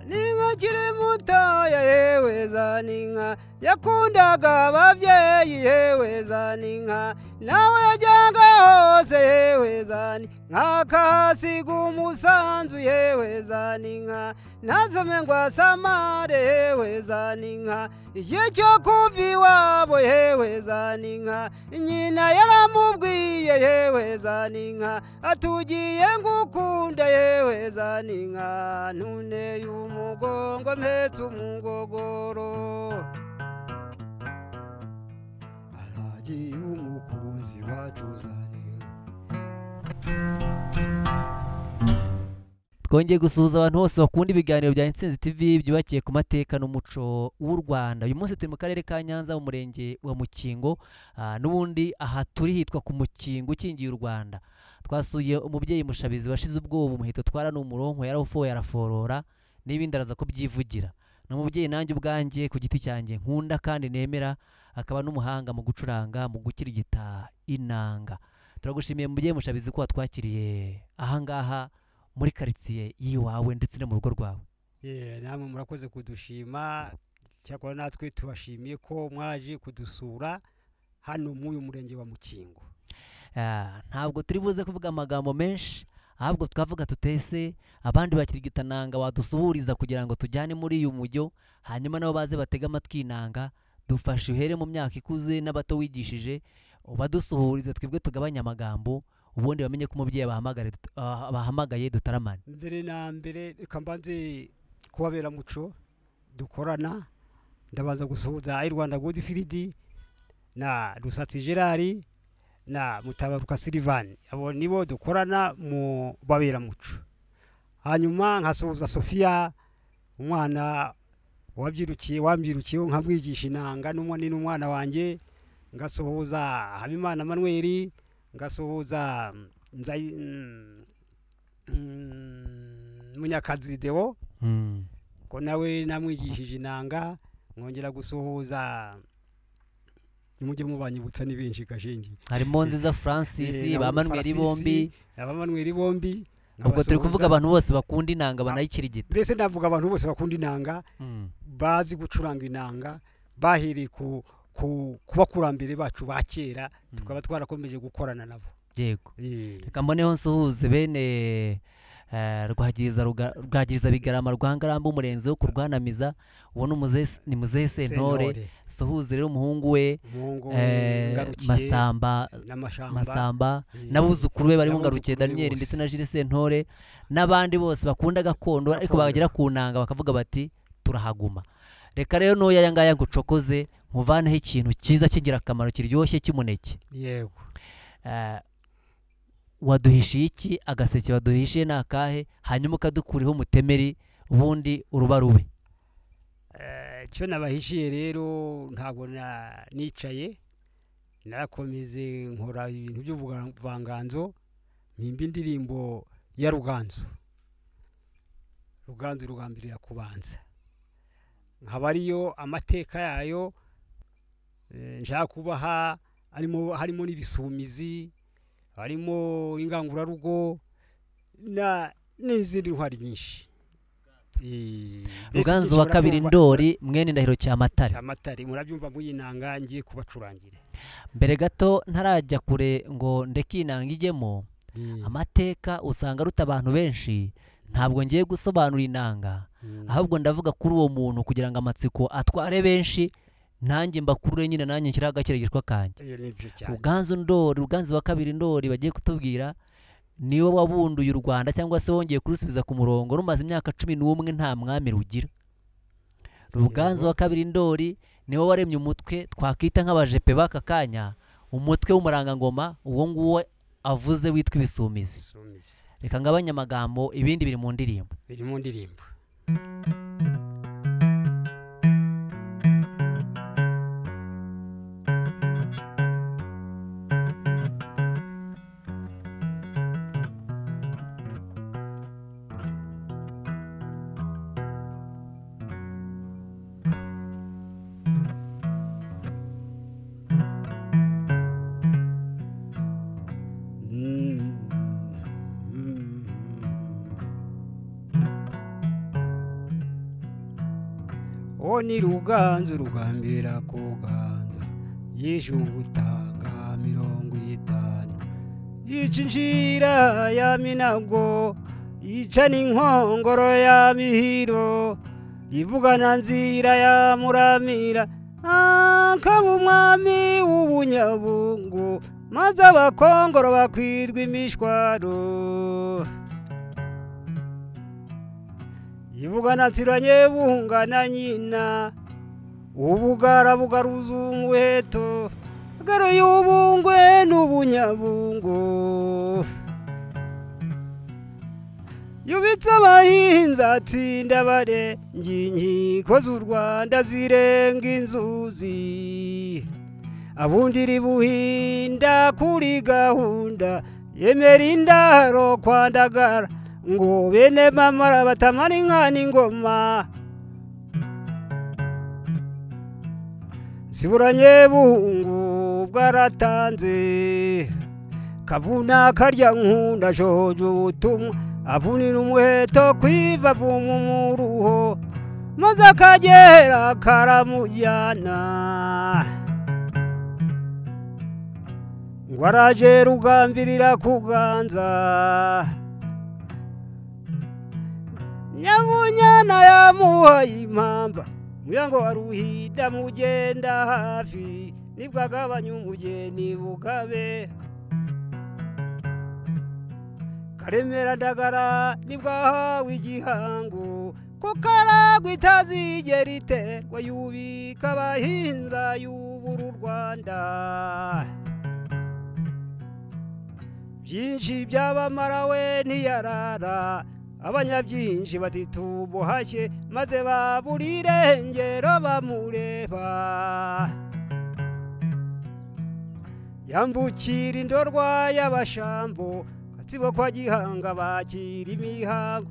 ukiri mutoya yewe za n'inka yakundaga ababyeyi yewe za n'inka nawe yajyaga hose yewe za n'inka akahasiga umusanzu yewe za n'inka ntasome ngo asamare yewe za n'inka igihe cyo kuva iwabo yewe za n'inka nyina yaramubwiye yewe za n'inka atugiye ngukunda yewe za n'inka ntuneye umugongo mpetse umugogoro aragiye umukunzi wacu uzaniwe twongeye gusuhuza abantu bose bakunda ibiganiro bya Intsinzi TV byubakiye ku mateka n'umuco w'u Rwanda uyu munsi turi mu karere ka Nyanza mu murenge wa Mukingo ah, n'ubundi aha turi hitwa ku Mukingo ukingiye u Rwanda twasuye umubyeyi mushabizi washize ubwoba umuheto twara ni umuronko yarafoye araforora n'ibindi araza kubyivugira ni umubyeyi nanjye ubwanjye ku giti cyanjye nkunda kandi nemera akaba n'umuhanga mu gucuranga mu gukirigita inanga turagushimiye mubyeyi mushabizi ko watwakiriye ahangaha muri karitsiye y'iwawe ndetse no mu rugo rwawe Ye, namwe murakoze kudushima cyakora natwe tubashimiye ko mwaje kudusura hano muri uyu murenge wa mukingo Ah, ntabwo turi buze kuvuga amagambo menshi ahubwo twavuga tutese abandi bakirigitananga wadusuhuriza kugira ngo tujyane muri uyu mujyo hanyuma nabo baze batege amatwi inanga dufashe uhere mu myaka ikuze n'abato wigishije badusuhurize twebwe tugabanye amagambo ubundi bamenye ko umubyeyi bahamagare dut- ah, bahamagaye dutaramane mbere na mbere reka mbanze kubabera muco dukorana ndabanza gusuhuza ayi rwanda gudi firidi na rusatsi gerard na mutabaruka silivani abo nibo dukorana mu babera muco hanyuma nkasuhuza sofiya umwana wabyirukiye wambyirukiyeho nkamwigisha inanga n'umwana n'umwana wanjye ngasuhuza habimana manweri ngasuhuza mm, Nzayi- mm, Mm, munyakazi deo ko nawe namwigishije inanga nkongera gusuhuza mujye mubanyibutsa ni benshi gashingi harimo nziza francis Eh, ba na manweri Francis, bombi abamanweri bombi ubwo turi nkabasuhuza. kuvuga abantu bose bakunda inanga banayikirigita mbese navuga abantu bose bakunda inanga Mm. bazi gucuranga inanga bahereye ku ku ku bakurambere bacu ba kera tukaba twarakomeje gukorana nabo yego Eh, reka mboneho nsuhuze bene eh, rwagiriza Ruga- rwagiriza bigarama rwa ngaramba umurenzi wo kurwanamiza uwo ni umuze- ni muzehe sentore Sentore, suhuze rero umuhungu we umuhungu eh, Ngarukiye, masamba n'amashamba masamba eh, n'abuzukuru be barimo N'abuzukuru ngarukiye be daniyeli ndetse bose. na jire sentore n'abandi bose bakunda gakondo ariko Gakondo. bagera ku nanga bakavuga bati turahaguma reka rero n'uyu aya ngaya ngucokoze nkuvaneho ikintu cyiza cy'ingirakamaro kiryoshye cy'umuneke yego Eh, waduhishiye iki agaseke waduhishiye ni akahe hanyuma ukadukuriho umutemeri ubundi uruba rube Eh, icyo nabahishiye rero ntabwo na- nicaye narakomeze nkora ibintu by'ubuvanganzo mpimba indirimbo ya ruganzu ruganzu rugambirira kubanza nkaba ariyo amateka yayo eh, nshaka kubaha harimo harimo n'ibisumizi harimo ingangurarugo na n'izindi ntwari nyinshi Eh, mbese ruganzu wa dushobora kabiri kumva- ndori mwene ndahiro cyamatare cyamatare murabyumva mwinanga ngiye kubacurangire mbere gato ntarajya kure ngo ndeke iyi nanga ijyemo amateka usanga aruta abantu benshi ntabwo ngiye gusobanura inanga Mm. ahubwo ndavuga kuri uwo muntu kugira ngo amatsiko atware benshi nanjye mbakurure nyine nanjye nshyiraho agakirigitwa kanjye Iyo ni byo cyane ruganzu ndori ruganzu wa kabiri ndori bagiye kutubwira niwe wabunduye u rwanda cyangwa se wongeye kurusubiza ku murongo rumaze imyaka cumi n'umwe nta mwami rugira ruganzu wa kabiri ndori niwe waremye umutwe twakwita nk'abajepe b'aka kanya umutwe w'umurangangoma uwo nguwo avuze witwa ibisumizi Isumizi. reka ngabanye amagambo ibindi biri mu ndirimbo biri mu ndirimbo Mm-hmm. uwo ni ruganzu rugambirira kuganza yishe ubutanga mirongo itanu yica injira ya minago yica n'inkongoro ya mihiro ivugana nzira ya muramira akaba umwami w'ubunyabungu maze abakongoro bakwirwa imishwaro ivugana nsira nyebungana nyina ubugara bugaruzumuheto garo y'ubungwe n'ubunyabungo yubitse abahinzi atsinda bare nginkiko z'u rwanda zirenga inzuzi abundira buhinda kuri gahunda yemera indaro kwandagara ngo bene mamara batamara inka n'ingoma ziburanye bungu bwaratanze kavuna karya nkunda jojo ubutumwa avunira umuheto kwiva vuma umuruho maze akagera karamujyana ngo araje rugambirira kuganza nyamunyana yamuhaye impamba muyango wa ruhida mugenda hafi nibwagabanya umugeni bugabe karemera ndagara nibwahawe igihango ko karagwa itazigera iterwa yubika abahinza yubura u rwanda byinshi byabamarawe ntiyarara abanyabyinshi batitubuhashye maze babura irengero bamureba yambukira indorwa y'abashambo gatsibo kwa gihanga bakira imihango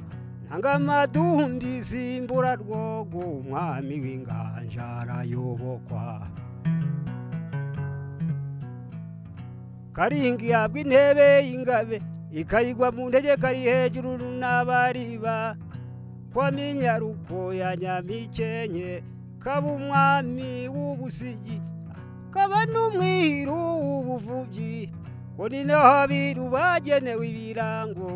nanga amadundi simbura rwogo umwami w'inganja arayobokwa karinga ihabwa intebe y'ingabe ikayigwa mu ndege kari hejuru n'abariba kwa minyaruko ya nyamikenke kaba umwami w'ubusigi kaba n'umwiru w'ubuvubyi ngo ni naho abiru bagenewe ibirango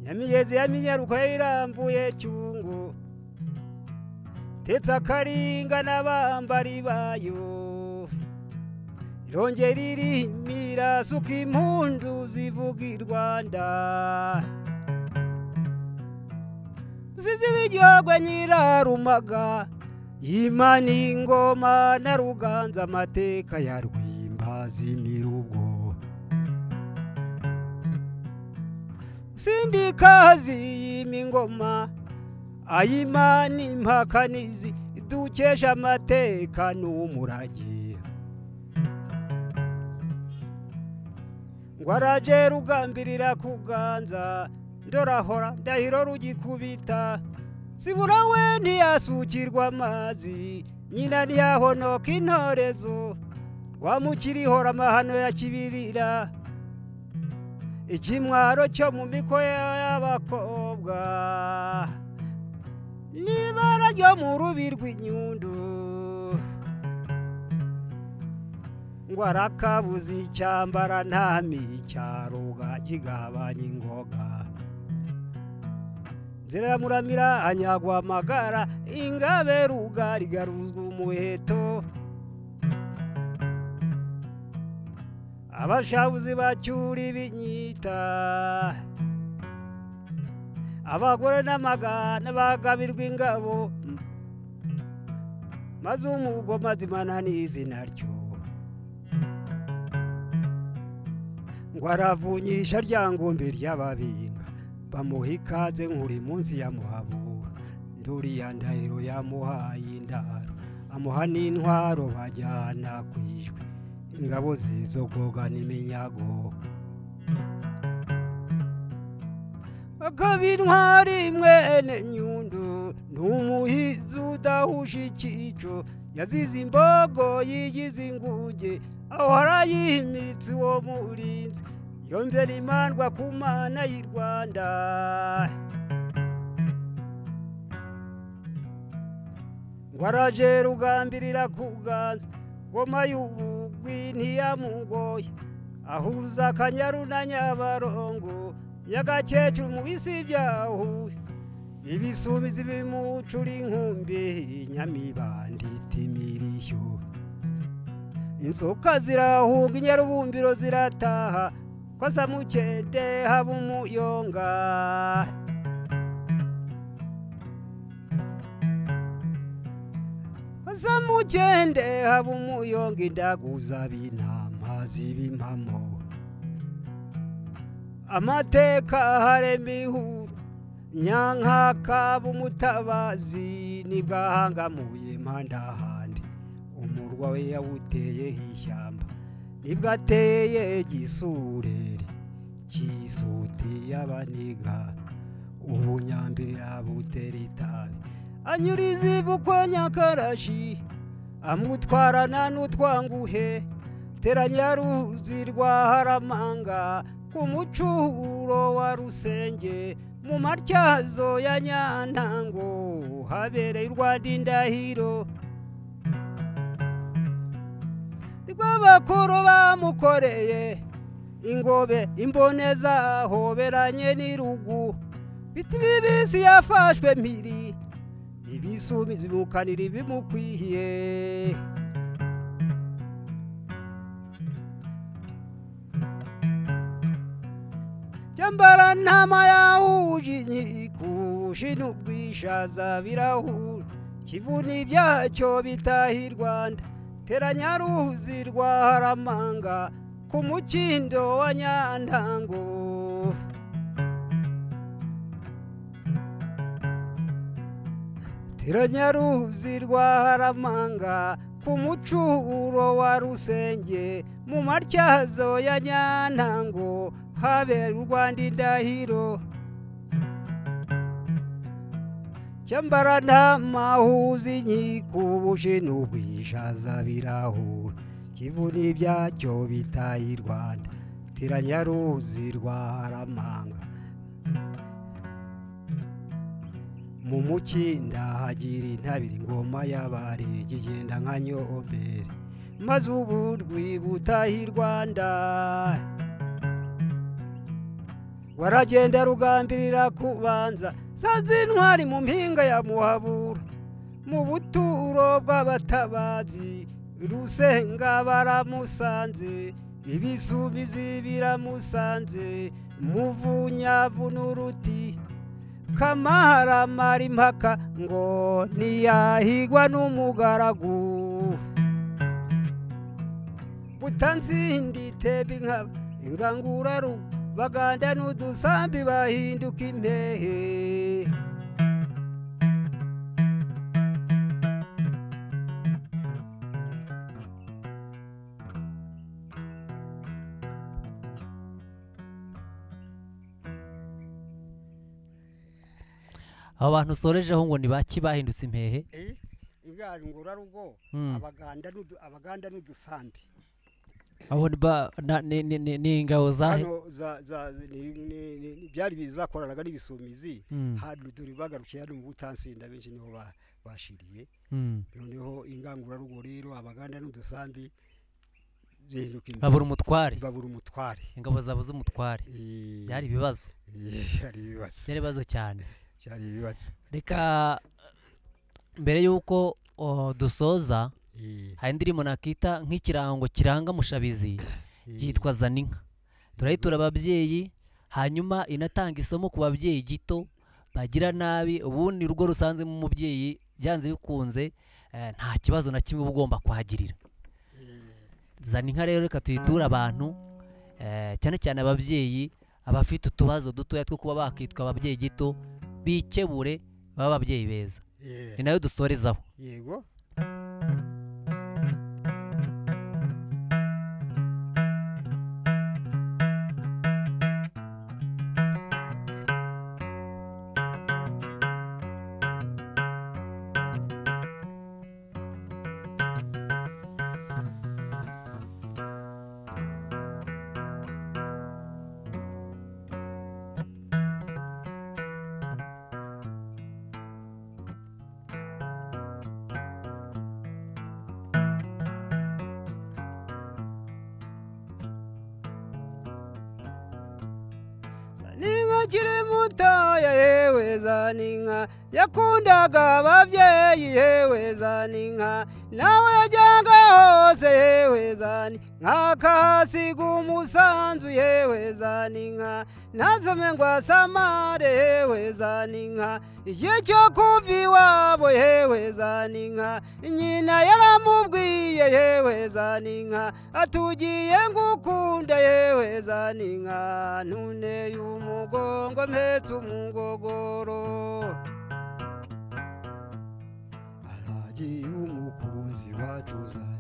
nyamigezi ya minyaruko yayirambuye cyungo tetse akaringa n'abambari bayo irongera irimira suka impundu zivuga i rwanda zizi b'igihugu nyirarumaga imana ingoma na ruganza amateka ya rwimba zimirugo sindikazi y'imingoma ayimana impakanizi dukesha amateka n'umurage ngo araje rugambirira kuganza ndorahora ndahiro rugikubita zibura we ntiyasukirwa amazi nyina ntiyahonoka intorezo rwamukirihora amahano ya kibirira ikimwaro cyo mu mikoya y'abakobwa n'ibara ryo mu rubi rw'inyundu ngo arakabuze icyambara ntami icyaruga kigabanya ingoga nzira ya muramira anyagwa amagara ingabe rugari garuzwa umuheto abashabuzi bacyura ibinyita abagore n'amagana bagabirwa ingabo maze umugo mazimana n'izina ryo ngo aravunyisha rya ngombe ry'ababinga bamuha ikaze nkuri munsi ya muhabura nduriya ndahiro yamuhaye indaro amuha n'intwaro bajyana ku ijwi ingabo zizogoga n'iminyago akaba intwari mwene nyundu n'umuhizi udahuje ikico yazize imbogo yigize inguge aho harayihimitse uwo murinzi yombera imandwa ku mana y'u rwanda waraje rugambirira kuganza ngoma y'ubugwi ntiyamugoye ahuza akanyaru na nyabarongo nyagakecuru mu bisi byahuye ibisumizi bimucura inkumbi nyamibanda itimirishyo inzoka zirahunga inyarubumbiro zirataha ko samukende haba umuyonga samugende haba umuyonga indaguza b'intama z'ibimpamo amateka harema ihuru nyankaka b'umutabazi nibwo ahangamuye impande ahandi umurwa we yawuteyeho ishyamba nibwo ateye igisurere cy'isuti y'abaniga ubunyambirira butera itabi anyuriza ivu kwa nyakarashi amutwarana n'utwanguhe teranyaruzi rwa haramanga ku mucuro wa rusenge mu matyazo ya nyantango habereye u rwanda indahiro rw'abakuru bamukoreye ingobe imboneza hoberanye n'irugu biti bibisi yafashwe mpiri ibisumizi bimukanira ibimukwihiye cyambara ntama yahuje inkikushi n'ubwishaza birahura kivuna ibyacyo bitaha i rwanda teranya ruzi rwa haramanga ku mukindo wa nyantango teranya ruzi rwa haramanga ku mucuro wa rusenge mu matyazo ya nyantango habera u rwanda indahiro cyambara ntamahuza inkiko ubuje n'ubwishaza birahura kivuna ibyacyo bitaye i rwanda tiranya ruzi rwa haramanga mu mukinda hagira intabire ingoma y'abari igenda nka nyombere maze ubu rwibutaha i rwanda waragenda rugambirira kubanza sanze intwari mu mpinga ya muhabura mu buturo bw'abatabazi rusenga baramusanze ibisumizi biramusanze muvunyavu n'uruti kamahara mari impaka ngo ntiyahigwa n'umugaragu butanzindi tebe inka ingangurarugo baganda n'udusambi bahinduka impehe aba bantu usorejeho ngo ni baki bahindutse impehe ingangurarugo Mm. abaganda n'udu- abaganda n'udusambi abo ni ba- na- ni- ni- ni- ni ingabo zahe hano za- za- ni- ni- ni- ni- byari bizakoranaga n'ibisumizi Mm, hano turi bagarukiye hano mu butansinda benshi niho ba- bashiriye mm. noneho ingangurarugo rero abaganda n'udusambi zihinduka impehe babura umutware babura umutware ingabo zabuze umutware Eh, byari ibibazo eh, byari ibibazo byari ibibazo cyane byari ibibazo reka mbere y'uko o, dusoza Eh, hari indirimbo nakita nk'ikirango kiranga mushabizi eh, yitwa zaninka turayitura ababyeyi hanyuma inatanga isomo ku babyeyi gito bagira nabi ubundi urugo rusanzemo umubyeyi byanze bikunze eh, nta kibazo na kimwe uba ugomba kuhagirira zaninka rero reka tuyiture abantu eh, cyane cyane ababyeyi abafite utubazo dutoya two kuba bakitwa ababyeyi gito bikebure babe ababyeyi beza eh, ni nayo dusorezaho yego akiri mutoya yewe za n'inka yakundaga ababyeyi yewe za n'inka nawe yajyaga hose yewe za n'inka akahasiga umusanzu yewe za n'inka ntasome ngo asamare yewe za n'inka icyo kumva iwabo yewe za n'inka nyina yaramubwiye yewe za n'inka atugiye ngukunda yewe za n'inka ntuneye umugongo mpetse umugogoro aragiye umukunzi wacu za n'inka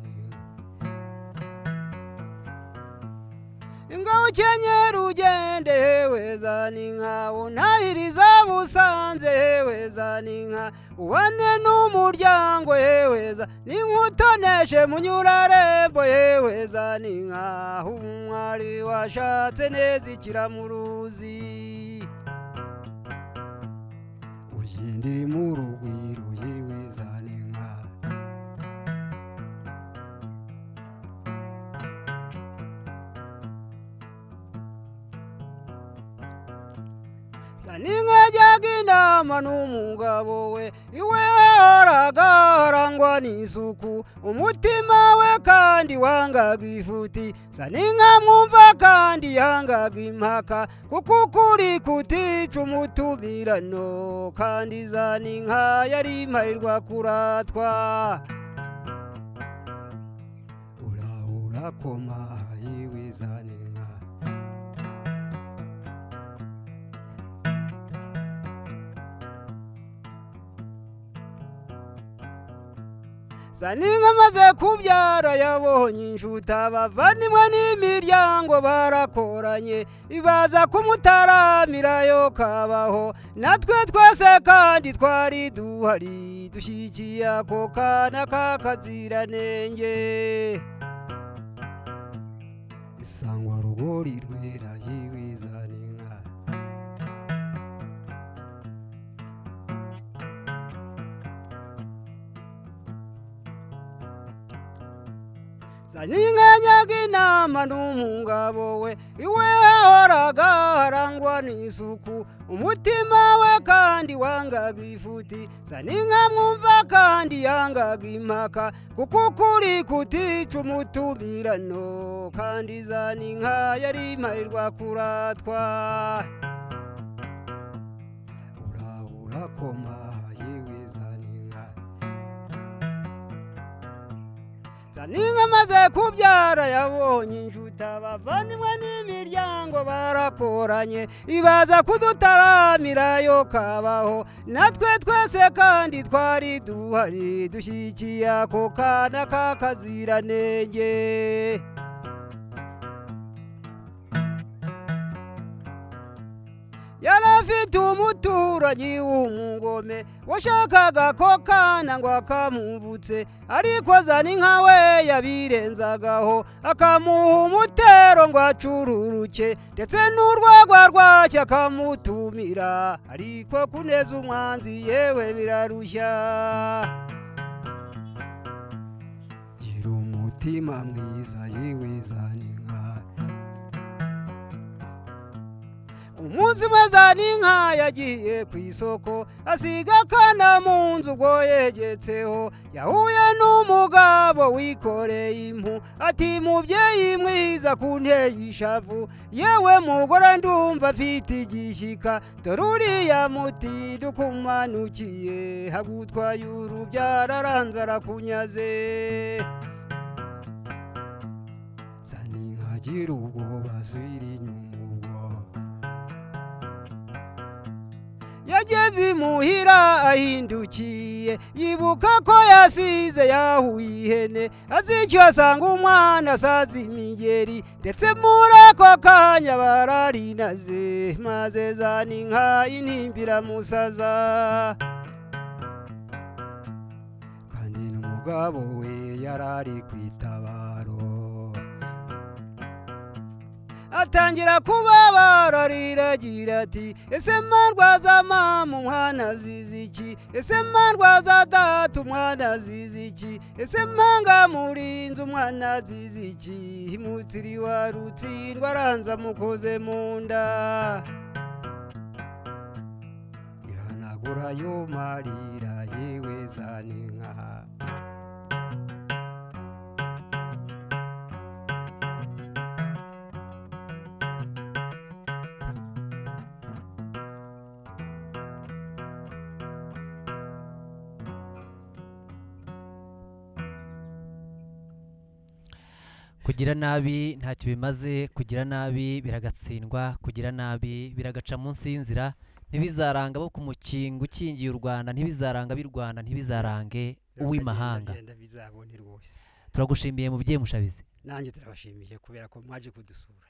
ngo ukenyera ugende yewe za n'inka unahiriza busanze yewe za n'inka ubane n'umuryango yewe za n'inkutoneshe munyurarembo yewe za n'inka umwari washatse neza ikiramuruzi uyindiri mu rugwiro yewe za n'inka saninka yajyaga inama n'umugabo we iwe yahoraga harangwa n'isuku umutima we kandi wangaga ifuti saninka mwumva kandi yangaga impaka kuko ukuri kutica umutumirano kandi za n'inka yari imparirwa kuratwa urahura koma yewe za n'inka saninka amaze kubyara yabonye inshuti abavandimwe n'imiryango barakoranye ibaza kumutaramira yo kabaho natwe twese kandi twari duhari dushyigikiye ako kana k'akaziranenge isangwa rugori rwera yewe za n'inka saninka yajyaga inama n'umugabo we iwe yahoraga harangwa n'isuku umutima we kandi wangaga ifuti saninka mwumva kandi yangaga impaka kuko ukuri kutica umutumirano kandi za n'inka yari imparirwa kuratwa urahura koma yewe za n'inka saninka amaze kubyara yabonye inshuti abavandimwe n'imiryango barakoranye ibaza kudutaramira yo kabaho natwe twese kandi twari duhari dushyigikiye ako kana k'akaziranenge yari afite umuturanyi w'umugome washakaga ko kana ngo akamuvutse ariko azana inka we yabirenzagaho akamuha umutero ngo acururuke ndetse n'urwagwa rwacyo akamutumira ariko kuneza umwanzi yewe birarushya gira umutima mwiza yewe zana inka umunsi umwe za n'inka yagiye ku isoko asiga akana mu nzu ubwo yegetseho yahuye n'umugabo wikoreye impu ati mubyeyi mwiza ku ishavu yewe mugore ndumva afite igishyika dore uriya muti dukumanukiye hagutwaye urubyaro aranze arakunyaze saninka agira ubwoba asubira inyuma ubwo yageze imuhira ahindukiye yibuka ko yasize yahuye ihene azicyo asanga umwana asaza imigeri ndetse muri ako kanya bararinaze maze za n'inka intimbiramusaza kandi n'umugabo we yarari ku itabaro atangira kubabara ariragira ati ese mwarwaza mama umwana azize iki ese mwarwaza data umwana azize iki ese mpanga murinzi umwana azize iki imutiri wa rutsindwa aranza amukoze mu nda kugura yo marira yewe za ninka kugira nabi ntacyo bimaze kugira nabi biragatsindwa kugira nabi biragaca munsi y'inzira ntibizaranga bo ku mukingo ukingiye u rwanda ntibizaranga b'i rwanda ntibizarange uw'imahanga Biragenda bizabone rwose turagushimiye mubyeyi mushabizi nanjye turabashimiye kubera ko mwaje kudusura